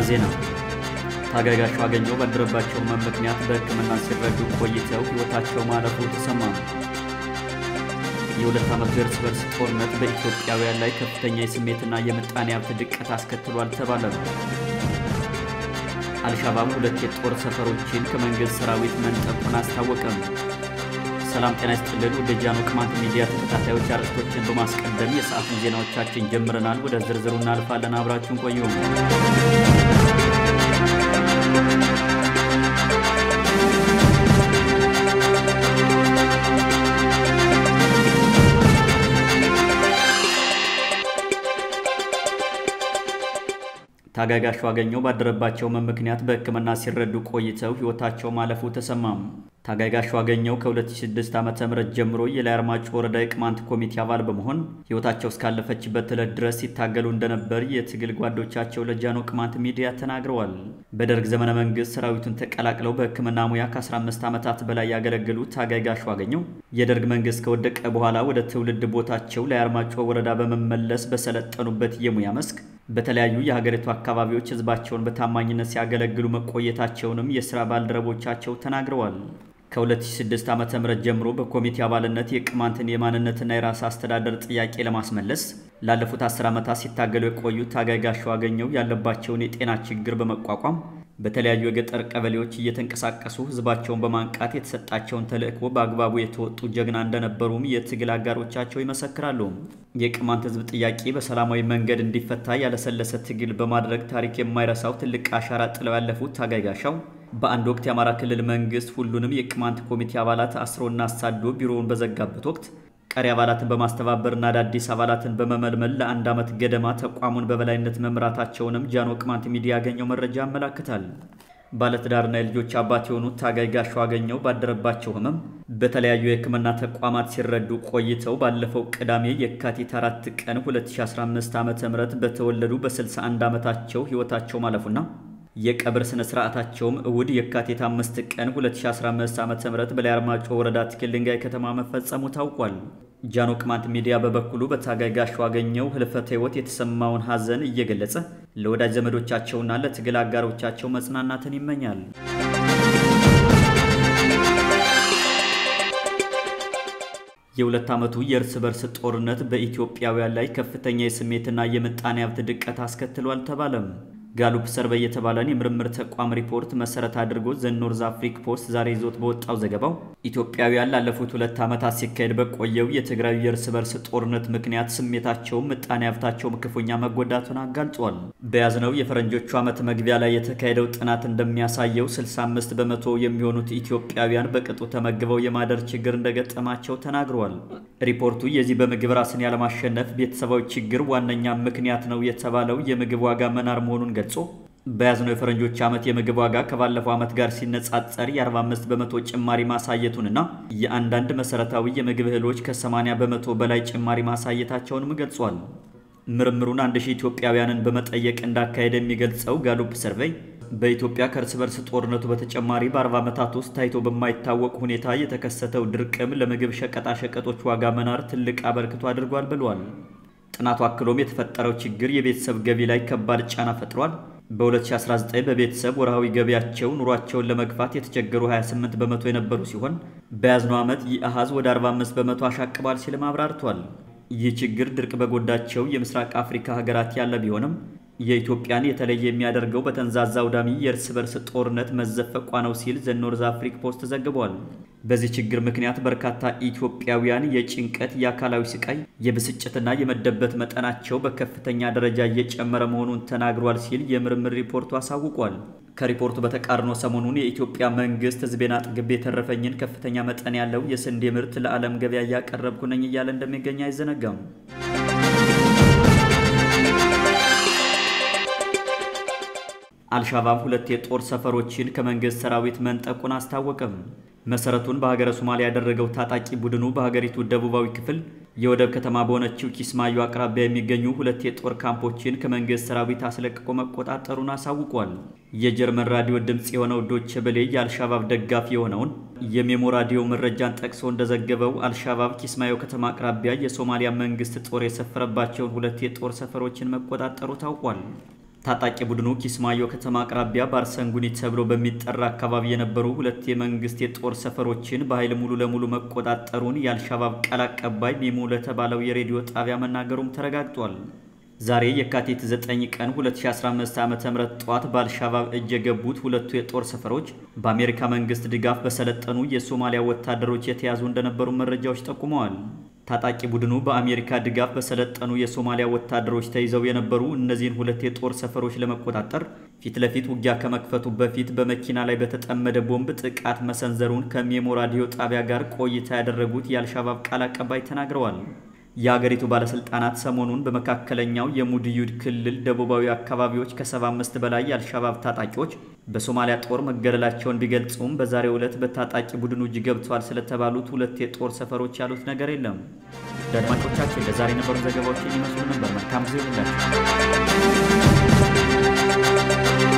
ዜና ታጋይ ጋሻው አገኘሁ ባደረባቸው ሕመም ምክንያት በሕክምና ሲረዱ ቆይተው ሕይወታቸው ማለፉ ተሰማ። የሁለት ዓመቱ የእርስ በርስ ጦርነት በኢትዮጵያውያን ላይ ከፍተኛ የስሜትና የምጣኔ ሀብት ድቀት አስከትሏል ተባለ። አልሻባብ ሁለት የጦር ሰፈሮችን ከመንግሥት ሰራዊት መንጠቁን አስታወቀም። ሰላም ጤና ይስጥልን። ወደ ጃኖ ቅማንት ሚዲያ ተከታታዮች አርዕስቶችን በማስቀደም የሰዓቱን ዜናዎቻችን ጀምረናል። ወደ ዝርዝሩ እናልፋለን። አብራችሁን ቆዩ። ታጋይ ጋሻው አገኘሁ ባደረባቸው ሕመም ምክንያት በሕክምና ሲረዱ ቆይተው ሕይወታቸው ማለፉ ተሰማም። ታጋይ ጋሻው አገኘሁ ከ2006 ዓ.ም ጀምሮ የላይ አርማጭሆ ወረዳ የቅማንት ኮሚቴ አባል በመሆን ሕይወታቸው እስካለፈችበት ዕለት ድረስ ሲታገሉ እንደነበር የትግል ጓዶቻቸው ለጃኖ ቅማንት ሚዲያ ተናግረዋል። በደርግ ዘመነ መንግስት ሰራዊቱን ተቀላቅለው በሕክምና ሙያ ከ15 ዓመታት በላይ ያገለገሉ ታጋይ ጋሻው አገኘሁ የደርግ መንግስት ከወደቀ በኋላ ወደ ትውልድ ቦታቸው ላይ አርማጭሆ ወረዳ በመመለስ በሰለጠኑበት የሙያ መስክ በተለያዩ የሀገሪቱ አካባቢዎች ህዝባቸውን በታማኝነት ሲያገለግሉ መቆየታቸውንም የሥራ ባልደረቦቻቸው ተናግረዋል። ከ2006 ዓ.ም ጀምሮ በኮሚቴ አባልነት የቅማንትን የማንነትና የራስ አስተዳደር ጥያቄ ለማስመለስ ላለፉት 10 ዓመታት ሲታገሉ የቆዩት ታጋይ ጋሻው አገኘሁ ያለባቸውን የጤና ችግር በመቋቋም በተለያዩ የገጠር ቀበሌዎች እየተንቀሳቀሱ ህዝባቸውን በማንቃት የተሰጣቸውን ተልዕኮ በአግባቡ የተወጡ ጀግና እንደነበሩም የትግል አጋሮቻቸው ይመሰክራሉ። የቅማንት ህዝብ ጥያቄ በሰላማዊ መንገድ እንዲፈታ ያለሰለሰ ትግል በማድረግ ታሪክ የማይረሳው ትልቅ አሻራ ጥለው ያለፉት ታጋይ ጋሻው በአንድ ወቅት የአማራ ክልል መንግስት ሁሉንም የቅማንት ኮሚቴ አባላት አስሮና አሳዶ ቢሮውን በዘጋበት ወቅት ቀሪ አባላትን በማስተባበርና አዳዲስ አባላትን በመመልመል ለአንድ ዓመት ገደማ ተቋሙን በበላይነት መምራታቸውንም ጃኖ ቅማንት ሚዲያ ያገኘው መረጃ ያመላክታል። ባለትዳርና የልጆች አባት የሆኑት ታጋይ ጋሻው አገኘሁ ባደረባቸው ህመም በተለያዩ የሕክምና ተቋማት ሲረዱ ቆይተው ባለፈው ቅዳሜ የካቲት 4 ቀን 2015 ዓ.ም በተወለዱ በ61 ዓመታቸው ሕይወታቸው ማለፉና የቀብር ስነ ስርዓታቸውም እሁድ የካቲት 5 ቀን 2015 ዓ.ም በላይ አርማጭሆ ወረዳ ትክል ድንጋይ ከተማ መፈጸሙ ታውቋል። ጃኖ ቅማንት ሚዲያ በበኩሉ በታጋይ ጋሻው አገኘሁ ህልፈተ ሕይወት የተሰማውን ሐዘን እየገለጸ ለወዳጅ ዘመዶቻቸውና ለትግል አጋሮቻቸው መጽናናትን ይመኛል። የሁለት ዓመቱ የእርስ በርስ ጦርነት በኢትዮጵያውያን ላይ ከፍተኛ የስሜትና የምጣኔ ሀብት ድቀት አስከትሏል ተባለም። ጋሉፕ ሰርቬይ የተባለን የምርምር ተቋም ሪፖርት መሰረት አድርጎ ዘ ኖርዝ አፍሪክ ፖስት ዛሬ ይዞት በወጣው ዘገባው ኢትዮጵያውያን ላለፉት ሁለት ዓመታት ሲካሄድ በቆየው የትግራዩ የእርስ በርስ ጦርነት ምክንያት ስሜታቸውም ምጣኔ ሀብታቸውም ክፉኛ መጎዳቱን አጋልጿል። በያዝነው የፈረንጆቹ ዓመት መግቢያ ላይ የተካሄደው ጥናት እንደሚያሳየው 65 በመቶ የሚሆኑት ኢትዮጵያውያን በቅጡ ተመግበው የማደር ችግር እንደገጠማቸው ተናግረዋል። ሪፖርቱ የዚህ በምግብ ራስን ያለማሸነፍ ቤተሰባዊ ችግር ዋነኛ ምክንያት ነው የተባለው የምግብ ዋጋ መናር መሆኑን ገልጾ በያዝነው የፈረንጆች ዓመት የምግብ ዋጋ ከባለፈው ዓመት ጋር ሲነጻጸር የ45 በመቶ ጭማሪ ማሳየቱንና የአንዳንድ መሰረታዊ የምግብ እህሎች ከ80 በመቶ በላይ ጭማሪ ማሳየታቸውንም ገልጿል። ምርምሩን አንድ ሺህ ኢትዮጵያውያንን በመጠየቅ እንዳካሄደ የሚገልጸው ጋሉፕ ሰርቬይ በኢትዮጵያ ከእርስ በርስ ጦርነቱ በተጨማሪ በ40 ዓመታት ውስጥ ታይቶ በማይታወቅ ሁኔታ የተከሰተው ድርቅም ለምግብ ሸቀጣሸቀጦች ዋጋ መናር ትልቅ አበርክቶ አድርጓል ብሏል። ጥናቱ አክሎም የተፈጠረው ችግር የቤተሰብ ገቢ ላይ ከባድ ጫና ፈጥሯል። በ2019 በቤተሰብ ወርሃዊ ገቢያቸው ኑሯቸውን ለመግፋት የተቸገሩ 28 በመቶ የነበሩ ሲሆን በያዝነው ዓመት ይህ አሃዝ ወደ 45 በመቶ አሻቅቧል ሲልም አብራርቷል። ይህ ችግር ድርቅ በጎዳቸው የምስራቅ አፍሪካ ሀገራት ያለ ቢሆንም የኢትዮጵያን የተለየ የሚያደርገው በተንዛዛ አውዳሚ የእርስ በርስ ጦርነት መዘፈቋ ነው ሲል ዘ ኖርዝ አፍሪክ ፖስት ዘግቧል። በዚህ ችግር ምክንያት በርካታ ኢትዮጵያውያን የጭንቀት፣ የአካላዊ ስቃይ፣ የብስጭትና የመደበት መጠናቸው በከፍተኛ ደረጃ እየጨመረ መሆኑን ተናግሯል ሲል የምርምር ሪፖርቱ አሳውቋል። ከሪፖርቱ በተቃርኖ ሰሞኑን የኢትዮጵያ መንግስት ሕዝቤን አጥግቤ የተረፈኝን ከፍተኛ መጠን ያለው የስንዴ ምርት ለዓለም ገበያ እያቀረብኩ ነኝ እያለ እንደሚገኝ አይዘነጋም። አልሻባብ ሁለት የጦር ሰፈሮችን ከመንግስት ሰራዊት መንጠቁን አስታወቀም። መሰረቱን በሀገረ ሶማሊያ ያደረገው ታጣቂ ቡድኑ በሀገሪቱ ደቡባዊ ክፍል የወደብ ከተማ በሆነችው ኪስማዩ አቅራቢያ የሚገኙ ሁለት የጦር ካምፖችን ከመንግስት ሰራዊት አስለቅቆ መቆጣጠሩን አሳውቋል። የጀርመን ራዲዮ ድምፅ የሆነው ዶቼ ቬለ የአልሻባብ ደጋፊ የሆነውን የሜሞ ራዲዮ መረጃን ጠቅሶ እንደዘገበው አልሻባብ ኪስማዮ ከተማ አቅራቢያ የሶማሊያ መንግስት ጦር የሰፈረባቸውን ሁለት የጦር ሰፈሮችን መቆጣጠሩ ታውቋል። ታጣቂ ቡድኑ ኪስማዮ ከተማ አቅራቢያ ባርሰንጉኒ ተብሎ በሚጠራ አካባቢ የነበሩ ሁለት የመንግስት የጦር ሰፈሮችን በኃይል ሙሉ ለሙሉ መቆጣጠሩን የአልሻባብ ቃል አቀባይ ሚሙ ለተባለው የሬዲዮ ጣቢያ መናገሩም ተረጋግጧል። ዛሬ የካቲት 9 ቀን 2015 ዓ.ም ጠዋት በአልሻባብ እጅ የገቡት ሁለቱ የጦር ሰፈሮች በአሜሪካ መንግስት ድጋፍ በሰለጠኑ የሶማሊያ ወታደሮች የተያዙ እንደነበሩ መረጃዎች ጠቁመዋል። ታጣቂ ቡድኑ በአሜሪካ ድጋፍ በሰለጠኑ የሶማሊያ ወታደሮች ተይዘው የነበሩ እነዚህን ሁለት የጦር ሰፈሮች ለመቆጣጠር ፊት ለፊት ውጊያ ከመክፈቱ በፊት በመኪና ላይ በተጠመደ ቦምብ ጥቃት መሰንዘሩን ከሜሞ ራዲዮ ጣቢያ ጋር ቆይታ ያደረጉት የአልሻባብ ቃል አቀባይ ተናግረዋል። የአገሪቱ ባለስልጣናት ሰሞኑን በመካከለኛው የሙድዩድ ክልል ደቡባዊ አካባቢዎች ከ75 በላይ የአልሻባብ ታጣቂዎች በሶማሊያ ጦር መገደላቸውን ቢገልጹም በዛሬው ዕለት በታጣቂ ቡድኑ እጅ ገብተዋል ስለተባሉት ሁለት የጦር ሰፈሮች ያሉት ነገር የለም። ለአድማጮቻችን ለዛሬ የነበሩ ዘገባዎች የሚመስሉ ነበር። መልካም ጊዜ ይሁንላችሁ።